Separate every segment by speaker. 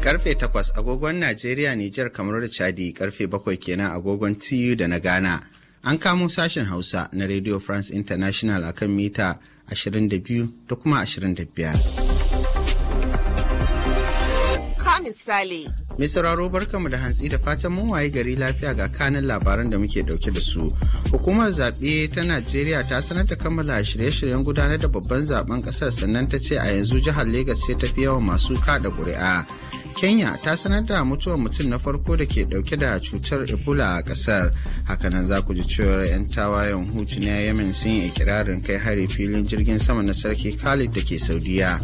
Speaker 1: Karfe takwas agogon Najeriya, Nijar, kamar da Chadi karfe bakwai kenan agogon TU da na Ghana. An kamo sashen Hausa na Radio France International akan mita 22 da kuma 25.
Speaker 2: misali.
Speaker 1: Mai sauraro barkamu da hantsi da fatan mun waye gari lafiya ga kanin labaran da muke dauke da su. Hukumar zaɓe ta Najeriya ta sanar da kammala shirye-shiryen gudanar da babban zaben ƙasar sannan ta ce a yanzu jihar Legas ce tafi yawan masu kada ƙuri'a. Kenya ta sanar da mutuwar mutum na farko da ke dauke da cutar Ebola a ƙasar. Hakanan za ku ji cewar 'yan tawayen hutu na Yemen sun yi ikirarin kai hari filin jirgin sama na sarki Khalid da ke Saudiya.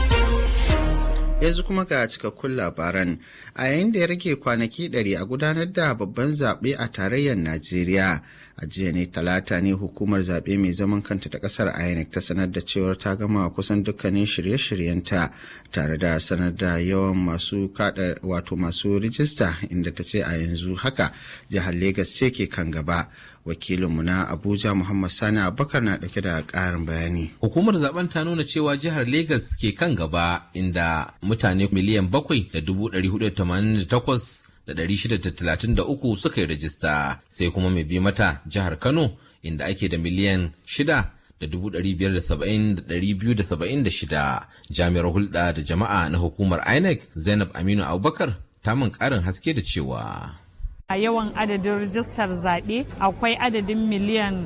Speaker 1: yanzu kuma ga cikakkun labaran a yayin da ya rage kwanaki ɗari a gudanar da babban zaɓe a tarayyar najeriya a jiya ne talata ne hukumar zaɓe mai zaman kanta ta ƙasar inec ta sanar da cewar ta gama kusan dukkanin shirye-shiryenta tare da sanar da yawan masu kada wato masu rijista inda ta ce a yanzu haka jihar Legas ce ke kan gaba wakilinmu na abuja muhammad sani abubakar na dauke da karin bayani
Speaker 3: hukumar zaben ta nuna cewa jihar Legas ke kan gaba inda mutane miliyan bakwai da dubu ɗari hudu tamanin da takwas da ɗari shida da talatin da uku suka yi rajista sai kuma mai bi mata jihar kano inda ake da miliyan shida da dubu ɗari biyar da saba'in da ɗari biyu da saba'in da shida jami'ar hulɗa da jama'a na hukumar inec zainab aminu abubakar ta min ƙarin haske da cewa
Speaker 4: a yawan adadin rijistar zaɓe akwai adadin miliyan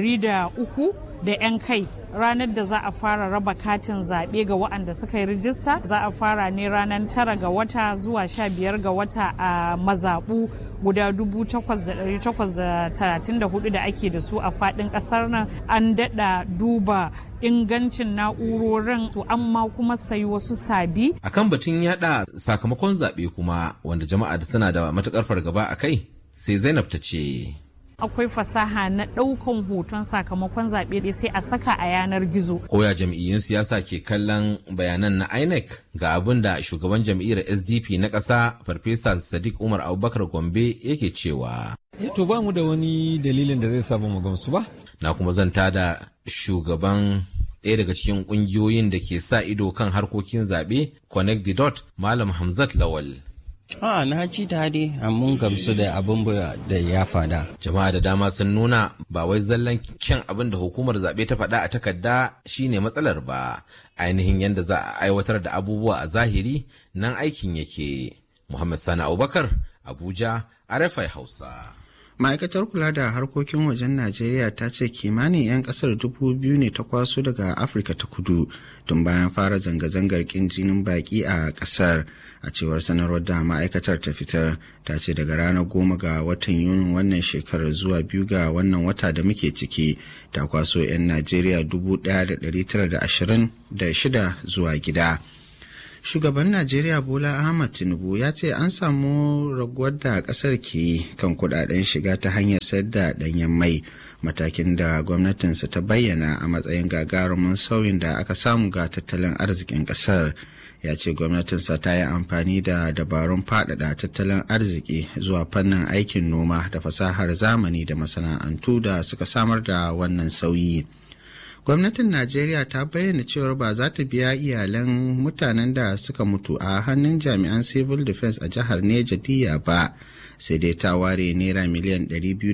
Speaker 4: 300 da 'yan kai ranar da za a fara raba katin zaɓe ga waɗanda suka yi rijista za a fara ne ranar tara ga wata zuwa sha biyar ga wata a mazaɓu guda dubu takwas da ɗari takwas da talatin da hudu da ake da su a faɗin ƙasar nan an daɗa duba ingancin na'urorin to amma kuma sayi wasu sabi.
Speaker 3: akan batun yada sakamakon zaɓe kuma wanda jama'a suna da matukar fargaba a kai sai zainab ta ce
Speaker 4: akwai fasaha na ɗaukan hoton sakamakon zaɓe sai a saka a yanar gizo.
Speaker 3: Koya jam'iyyun siyasa ke kallon bayanan na INEC ga abin da shugaban jam'iyyar SDP na ƙasa Farfesa Sadiq Umar Abubakar Gombe yake cewa.
Speaker 5: To ba mu da wani dalilin da zai samu mu gamsu ba.
Speaker 3: Na kuma zanta da shugaban ɗaya daga cikin ƙungiyoyin da ke sa ido kan harkokin zaɓe Connect the Dot Malam Hamzat Lawal.
Speaker 6: A na ji daɗi mun gamsu da abin da ya fada.
Speaker 3: Jama'a da dama sun nuna ba wai zallan kyan abin da hukumar zaɓe ta faɗa a takarda shine matsalar ba. Ainihin yadda za a aiwatar da abubuwa a zahiri nan aikin yake. Muhammad Sani Abubakar, Abuja, RFI Hausa.
Speaker 1: ma'aikatar kula da harkokin wajen najeriya ta ce kimanin 'yan kasar dubu biyu ne ta kwaso daga afirka ta kudu tun bayan fara zanga-zangar kin jinin baki a kasar a cewar sanarwar da ma'aikatar ta fitar ta ce daga ranar goma ga watan yunin wannan shekarar zuwa biyu ga wannan wata da muke ciki ta kwaso 'yan najeriya dubu ɗaya da ɗari tara da ashirin da shida zuwa gida shugaban najeriya bola ahmad tinubu ya ce an samu raguwar da kasar ke kan kudaden shiga ta hanyar sayar da danyen mai matakin da gwamnatinsa ta bayyana a matsayin gagarumin sauyin da aka samu ga tattalin arzikin kasar ya ce gwamnatinsa ta yi amfani da dabarun faɗaɗa tattalin arziki zuwa fannin aikin noma da fasahar zamani da masana'antu da suka samar da wannan sauyi. gwamnatin najeriya ta bayyana cewar ba za ta biya iyalan mutanen da suka mutu a hannun jami'an civil defense a jihar neja diya ba sai dai ta ware naira miliyan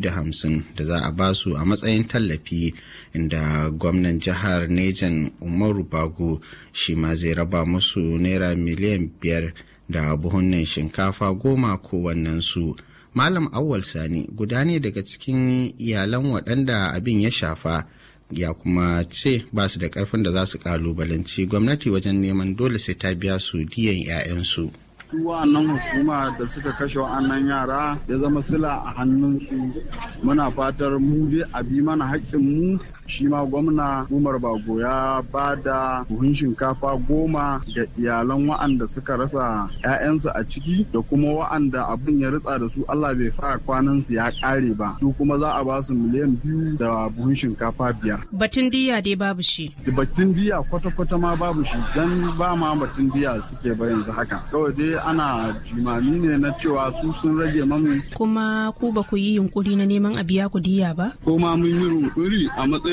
Speaker 1: 250 da za a basu a matsayin tallafi inda gwamnan jihar nejan umaru bago shi ma zai raba musu naira miliyan 5 da buhunan shinkafa goma kowannensu malam awwal sani guda ne daga cikin iyalan waɗanda abin ya shafa ya kuma ce ba su da karfin da za su kalubalanci gwamnati wajen neman dole sai ta biya su diyan 'ya'yansu.
Speaker 7: su wa'annan hukuma da suka kashe wa'annan yara ya zama sila a hannunsu muna fatar mu dai a bi mana haƙƙin mu shi ma gwamna umar bago ya ba da buhun shinkafa goma ga iyalan wa'anda suka rasa 'ya'yansu a ciki da kuma wa'anda abin ya ritsa da su allah bai sa kwanan su ya ƙare ba su kuma za a ba su miliyan biyu da buhun shinkafa biyar
Speaker 2: Batun diya dai babu shi.
Speaker 7: batun diya kwata-kwata ma babu shi don ba ma batun diya suke ba yanzu haka kawai dai ana jimami ne na cewa su sun rage mamu
Speaker 2: Kuma ku ba ku yi yunkuri na neman a biya ku diya ba?
Speaker 7: ko ma mun yi runkuri a matsayin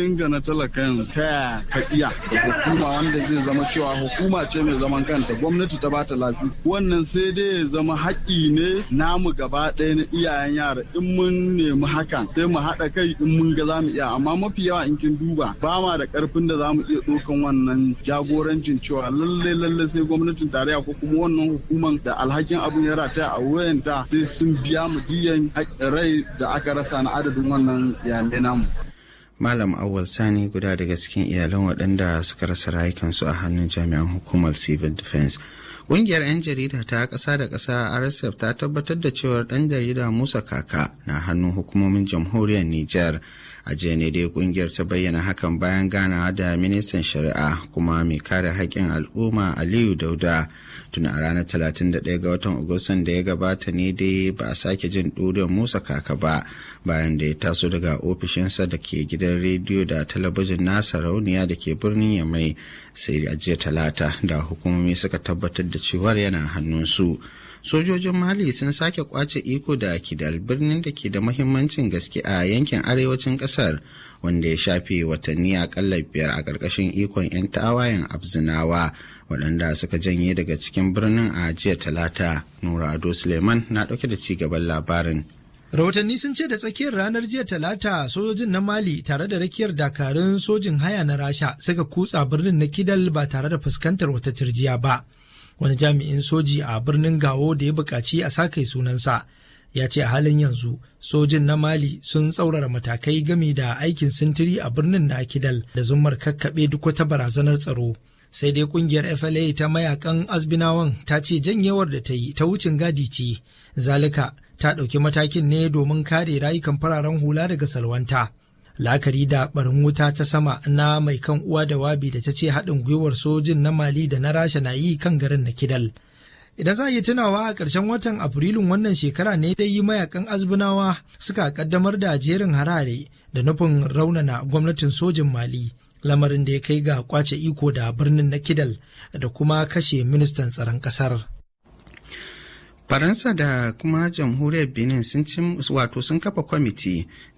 Speaker 7: matsayin ga na talakan ta ka iya da hukuma wanda zai zama cewa hukuma ce mai zaman kanta gwamnati ta bata lasisi wannan sai dai ya zama haƙƙi ne namu gaba ɗaya na iyayen yara in mun nemi hakan sai mu haɗa kai in mun ga za mu iya amma mafi yawa in kin duba ba ma da ƙarfin da za mu iya ɗaukan wannan jagorancin cewa lalle lalle sai gwamnatin tarayya ko kuma wannan hukuman da alhakin abin ya rataya a wayanta sai sun biya mu diyan rai da aka rasa na adadin wannan iyalai namu.
Speaker 1: Malam Awal Sani guda daga cikin iyalan waɗanda suka rasa rayukansu a hannun jami'an hukumar Civil Defense. Ƙungiyar 'yan jarida ta ƙasa da ƙasa RSF ta tabbatar da cewar ɗan jarida Musa Kaka na hannun hukumomin jamhuriyar Nijar. A jiya ne dai ƙungiyar ta bayyana hakan bayan ganawa da ministan shari'a kuma mai kare haƙƙin al'umma Aliyu Dauda. Tun a ranar 31 ga watan Agustan da ya gabata ne dai ba a sake jin ɗuriyar Musa Kaka ba bayan da ya taso daga ofishinsa da ke gidan rediyo da talabijin nasa rauniya da ke birnin Yamai sai a jiya talata da hukumomi suka tabbatar da cewar yana hannunsu sojojin mali sun sake kwace iko da kidal birnin da ke da mahimmancin gaske a yankin arewacin kasar wanda ya shafe watanni akalla biyar a ƙarƙashin ikon 'yan tawayen abzinawa waɗanda suka janye daga cikin birnin a jiya talata nura ado suleiman na ɗauke da ci gaban labarin
Speaker 8: rahotanni sun ce da tsakiyar ranar jiya talata sojojin na mali tare da rakiyar dakarun sojin haya na rasha suka kutsa birnin na kidal ba tare da fuskantar wata turjiya ba wani jami'in soji a birnin gawo da ya buƙaci a sake sunansa ya ce a halin yanzu sojin na mali sun tsaurara matakai game da aikin sintiri a birnin na kidal da zummar kakkaɓe duk wata barazanar tsaro sai dai kungiyar fla ta mayakan azbinawan ta ce janyewar da ta yi ta wucin gadi ce zalika ta ɗauki matakin ne domin kare rayukan fararen hula daga salwanta la'akari da barin wuta ta sama na mai kan uwa da wabi da ta ce haɗin gwiwar sojin na mali da na rasha na yi kan garin na kidal idan za a yi tunawa a ƙarshen watan afrilun wannan shekara ne dai mayakan azbinawa suka kaddamar da jerin harare da nufin raunana gwamnatin sojin mali lamarin da ya kai ga kwace iko da birnin na kidal da kuma kashe ministan tsaron ƙasar.
Speaker 1: faransa da kuma jamhuriyar benin sun wato sun kafa kwamiti